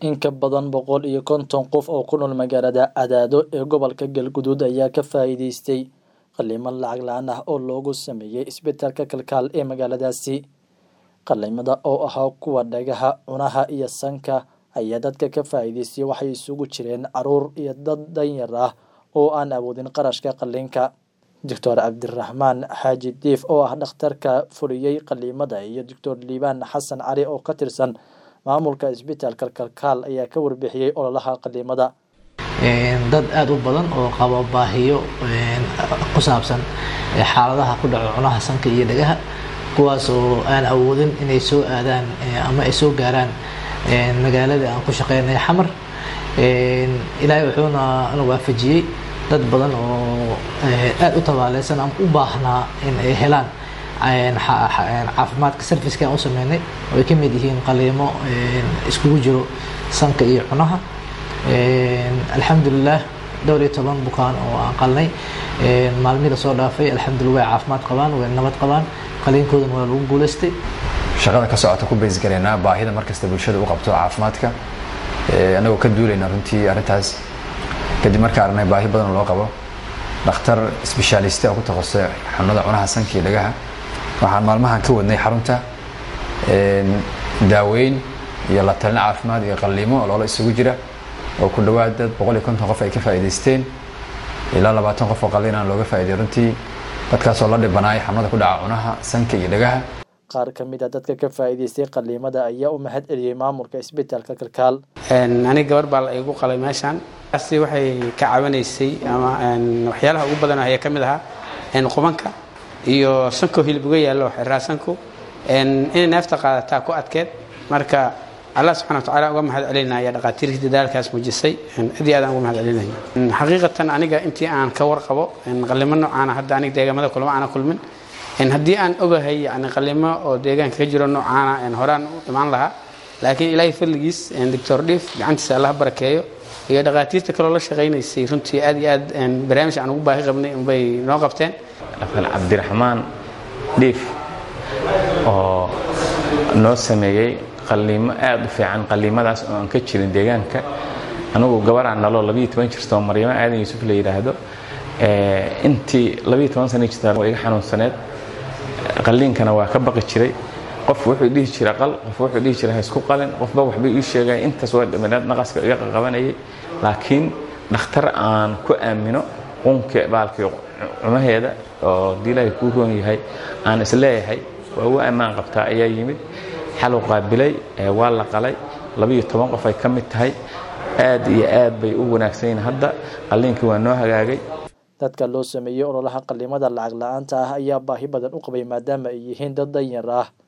In ka badan boqol iyo konton qof oo ku nool magaalada Cadaado ee gobolka Galgaduud ayaa ka faa'iidaystay qalliimo lacag la'aan ah oo loogu sameeyay isbitaalka kalkaal ee magaaladaasi. Qalliimada oo ahaa kuwa dhagaha, cunaha iyo sanka ayaa dadka ka faa'iidaystay waxay isugu jireen carruur iyo dad danyar ah oo aan awoodin qarashka qalliinka. Dr. Cabdiraxmaan Xaaji Diif oo ah dhakhtarka fuliyay qalliimada iyo Dr. Liibaan Xasan Cali oo ka tirsan maamulka isbitaalka kalkaal ayaa ka warbixiyay ololaha qalliimada. dad aada u badan oo qaba baahiyo ku saabsan xaaladaha ku dhaco cunaha sanka iyo dhagaha kuwaas oo aan awoodin inay soo aadaan ama ay soo gaaraan magaalada aan ku shaqeynay xamar ilaahay wuxuuna na waafajiyey dad badan oo aada u tabaaleysan ama u baahnaa in ay helaan caafimaadka serviceka aan u sameynay oo ay ka mid yihiin qaliimo iskugu jiro sanka iyo cunaha alxamdulilah dhowr iyo toban bukaan oo aan qalnay maalmihii lasoo dhaafay alxamdulillah way caafimaad qabaan way nabad qabaan qaliinkoodana waa lagu guulaystay shaqada ka socota ku bays garaynaa baahida markasta bulshada u qabto caafimaadka anagoo ka duulayna runtii arrintaas kadib markaa aragnay baahi badan loo qabo dhakhtar sbeshaaliste oo ku takhasusay xanuunada cunaha sanka iyo dhagaha waxaan maalmahan ka wadnay xarunta daaweyn iyo la talin caafimaad iyo qalliimo oo loola isugu jira oo ku dhowaad dad boqol iyo konton qof ay ka faa'iidaysteen ilaa labaatan qof oo qalliinaan looga faa'iiday runtii dadkaasoo la dhibanaay xanuunada ku dhaca cunaha sanka iyo dhagaha qaar ka mid a dadka ka faa'iidaystay qalliimada ayaa u mahad celiyey maamulka isbitaalka kalkaal aniga gabar baa la igu qalay meeshaan taasi waxay ka caawinaysay ama waxyaalaha ugu badan ayaa ka mid ahaa qubanka iyo sanko hilib uga yaallo xiraa sanku inay neefta qaadataa ku adkeed marka allah subxana watacaala uga mahad celinaya dhaqaatiirtii dadaalkaas muujisay aad iyo aad aan uga mahad celinaya xaqiiqatan aniga intii aan ka warqabo qallimo noocaana hadda aniga deegaamada kulama aana kulmin haddii aan ogahay yani qallimo oo deegaanka ka jiro noocaana horaan u imaan lahaa laakiin ilaahay fadligiis doctor dhiif gacantiisa allah barakeeyo iyo dhaqaatiirta kaloo la shaqaynaysay runtii aad iyo aad barnaamij aan ugu baahi qabnay unbay noo qabteen dhaqan cabdiraxmaan dhiif oo noo sameeyey qalliimo aada u fiican qalliimadaas oo aan ka jirin deegaanka anugu gabaraan naloo labiiyo toban jirta oo maryamo aadan yuusuf la yidhaahdo intii labiiyo toban sana jirta waa iga xanuunsaneed qalliinkana waa ka baqi jiray qof wuxuu dhihi jira qal qof wuxuu dhihi jira ha isku qalin qofba waxbay ii sheegay intaas waa dhimineed naqaska iga qabanayay laakiin dhakhtar aan ku aamino qunka baalkii cumaheeda oo haddii ilaahay kuu roon yahay aan isleeyahay waa ugu ammaan qabtaa ayaa yimid xaluu qaabilay waa la qalay labiiyo toban qof ay ka mid tahay aad iyo aad bay u wanaagsan yihiin hadda qalliinkii waa noo hagaagay dadka loo sameeyey ololaha qalliimada lacag la-aanta ah ayaa baahi badan u qabay maadaama ay yihiin dad danyar ah